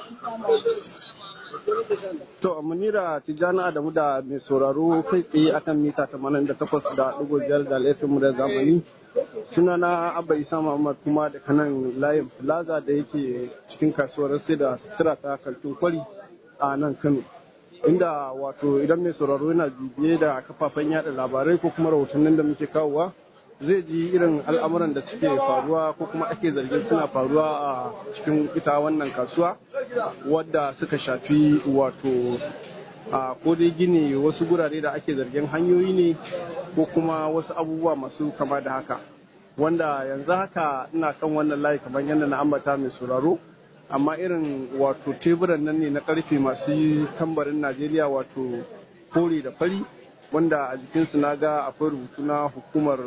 To, Munira Tijjani Adamu da mai sauraro kai tsaye akan mita tamanin da takwas da ɗigo biyar da laifin mu da zamani. Suna na Abba Isa Muhammad kuma da kanan layin Plaza da yake cikin kasuwar sai da sutura ta kaltun kwari a nan Kano. Inda wato idan mai sauraro yana bibiye da kafafen yada labarai ko kuma rahotannin da muke kawowa zai ji irin al'amuran da suke faruwa ko kuma ake zargin suna faruwa a cikin ita wannan kasuwa wadda suka shafi wato a ko dai gini wasu gurare da ake zargin hanyoyi ne ko kuma wasu abubuwa masu kama da haka wanda yanzu haka ina kan wannan layi kamar yadda na ambata mai sauraro amma irin wato teburan nan ne na karfe masu tambarin najeriya wato kore da fari wanda a jikinsu na ga akwai rubutu na hukumar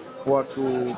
wato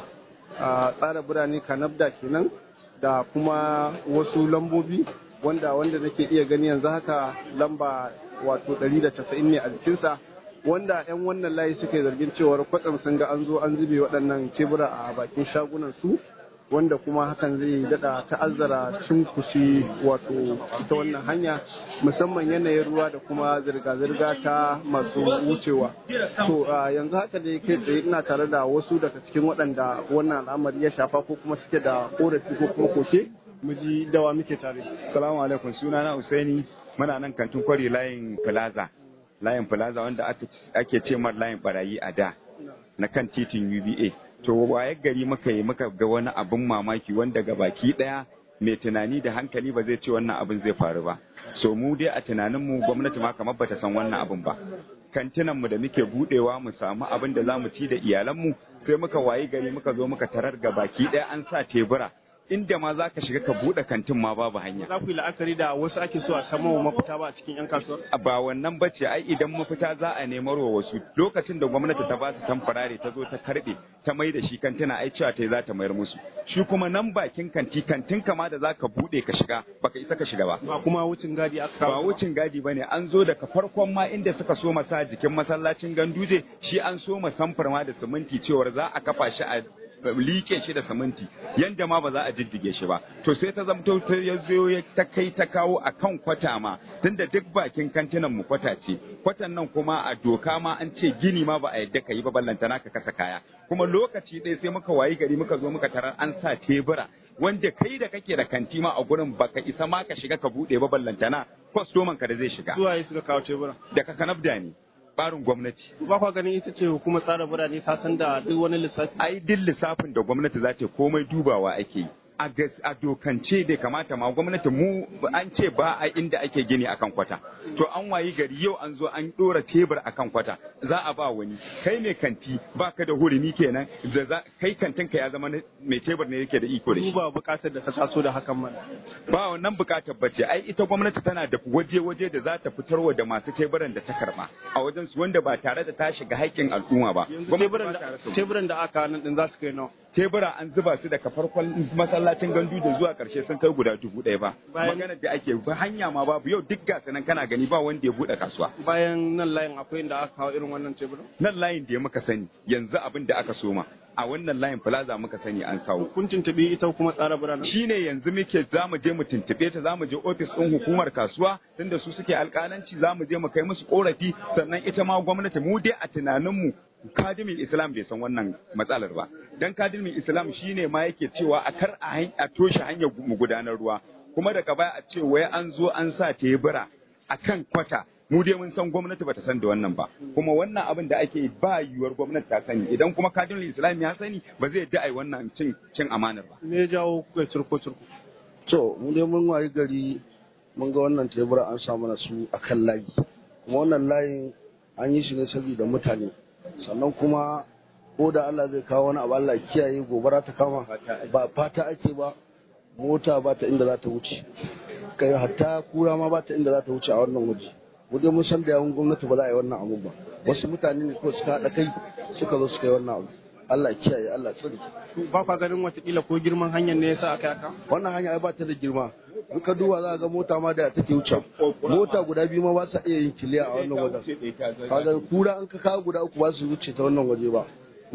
tsara birane kanabda kenan da kuma wasu lambobi wanda wanda nake iya gani yanzu haka lamba wato 190 ne a jikinsa wanda 'yan wannan layi suka yi zargin cewar kwatsam sun ga an zo an zube waɗannan tebura a bakin shagunan su wanda kuma hakan zai dada ta'azzara cunkushe wato ita wannan hanya musamman yanayin ruwa da kuma zirga-zirga ta masu wucewa to yanzu haka dai kai tsaye ina tare da wasu daga cikin waɗanda wannan al'amari ya shafa ko kuma suke da korafi ko kuma koke mu ji dawa muke tare salamu alaikum suna na usaini muna nan kantin kwari layin plaza layin plaza wanda ake ce mar layin barayi a da na kan titin uba to waye gari muka yi muka ga wani abin mamaki wanda ga baki daya mai tunani da hankali ba zai ce wannan abin zai faru ba so mu dai a tunanin mu gwamnati ma kamar bata san wannan abin ba kantinan mu da muke budewa mu samu abin da zamu ci da iyalan mu sai muka wayi gari muka zo muka tarar ga baki daya an sa tebura inda ma za ka shiga ka buɗe kantin ma babu hanya. Za ku yi la'akari da wasu ake so a samu mafita ba a cikin 'yan kasuwar? Ba wannan bace ai idan mafita za a nemar wa wasu lokacin da gwamnati ta ba su tamfarare ta zo ta karɓe ta mai da shi kantina ai cewa ta za ta mayar musu. Shi kuma nan bakin kanti kantin kama da za ka buɗe ka shiga baka isa ka shiga ba. Ba kuma wucin gadi aka Ba wucin gadi bane an zo daga farkon ma inda suka so masa jikin masallacin ganduje shi an so ma samfar ma da siminti cewar za a kafa shi a like shi da siminti yanda ma ba za a jijjige shi ba to sai ta zamto ta yazo ta kai ta kawo a kan kwata ma tunda duk bakin kantinan mu kwata ce kwatan nan kuma a doka ma an ce gini ma ba a yadda ka yi ba ballantana ka kasa kaya kuma lokaci ɗaya sai muka wayi gari muka zo muka tarar an sa tebura wanda kai da kake da kanti ma a gurin baka isa ma ka shiga ka buɗe ba ballantana kwastoman ka da zai shiga Zuwa suka kawo tebura. daga kanabda ne barin gwamnati Ba kwa ganin ita ce hukumar tsara birane ta san da duk wani lissafi. ai duk lissafin da gwamnati za ta komai dubawa ake yi a gas- a dokance bai kamata ma gwamnati mu an ce ba a inda ake gini akan kwata to an wayi gari yau an zo an dora tebur akan kwata za a ba wani kai mai kanti baka da hurumi kenan da za kai kantin ka ya zama na- mai tebur ne yake da iko da shi Duba bukatar da ta taso da hakan mana. ba wannan bukatar bace ai ita gwamnati tana da waje-waje da za ta fitarwa da masu teburan da ta karba a wajen su wanda ba tare da ta shiga haƙƙin al'umma ba Yanzu Gwamnati teburan ba ta rasa da teburan da aka nan din za su kai nawa. tebura an zuba su daga farkon masallacin gandu da zuwa karshe sun kai guda dubu ɗaya ba Bayan- maganar da ake ba hanya ma babu yau duk gasa nan kana gani ba wanda ya buɗe kasuwa Bayan nan layin akwai inda aka kawo irin wannan teburan. nan layin da ya muka sani yanzu abin da aka soma a wannan layin plaza muka sani an sawo Kun tuntuɓi ita kuma tsara birane. shine yanzu muke za mu je mu tuntuɓe ta za mu je ofis ɗin hukumar kasuwa tunda su suke alƙalanci za mu je mu kai musu ƙorafi sannan ita ma gwamnati mu dai a tunaninmu kadimin islam bai san wannan matsalar ba dan kadimin islam shine ma yake cewa a kar a han- a toshe hanyar mu gudanar ruwa kuma daga baya a ce wai an zo an sa tebura a kan kwata mu dai mun san gwamnati bata san da wannan ba kuma wannan abin da ake yi ba yiwuwar gwamnati ta sani idan kuma kadimin islam ya sani ba zai da ai wannan cin cin amanar ba Me ya jawo kuka turko turko? To, mu dai mun wayi gari mun ga wannan tebura an sa mana su a kan layi. Kuma wannan layin an yi shi ne saboda mutane. Sannan kuma ko da Allah zai kawo wani abu Allah kiyaye gobara ta kama ba fata ake ba mota ba ta inda za ta wuce. Kai hatta kura ma ba ta inda za ta wuce a wannan waje. Mu dai mun san da yawun gwamnati ba za a yi wannan abu ba. Wasu mutane ne kawai suka haɗa kai suka zo suka yi wannan abu. Allah kiyaye Allah tsare. Ba kwa ganin watakila ko girman hanyar ne yasa aka yaka? wannan hanya ai ba ta da girma in ka duba za ga mota ma da take wuce mota guda biyu ma ba sa iya yin kiliya a wannan wajen kaga kura an ka kawo guda uku ba su wuce ta wannan waje ba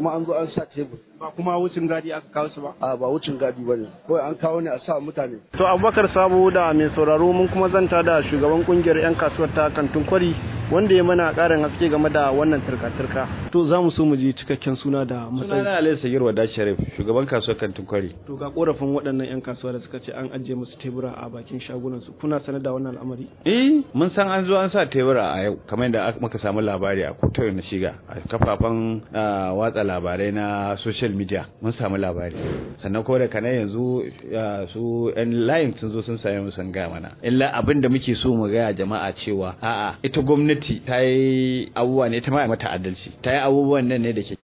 kuma an zo an sa tebur ba kuma wucin gadi aka kawo su ba a ba wucin gadi ba ne kawai an kawo ne a sa mutane to abubakar sabo da mai sauraro mun kuma zanta da shugaban kungiyar 'yan kasuwar ta kantin kwari wanda ya mana karin haske game da wannan turka-turka to za mu so mu ji cikakken suna da matsayi sunana Alayhi Sagir Wada Sharif shugaban kasuwar kantin kwari to ga korafin waɗannan 'yan kasuwa da suka ce an ajiye musu tebura a bakin shagunan su kuna sanar da wannan al'amari eh mun san an zo an sa tebura a yau kamar yadda muka samu labari a kotar na shiga a kafafen watsa labarai na social media mun samu labari sannan ko da kana yanzu su yan layin sun zo sun same mu sun gaya mana illa abin da muke so mu gaya jama'a cewa a'a ita gwamnati ta yi abubuwa ne ta ma mata adalci ta yi abubuwan nan ne da ke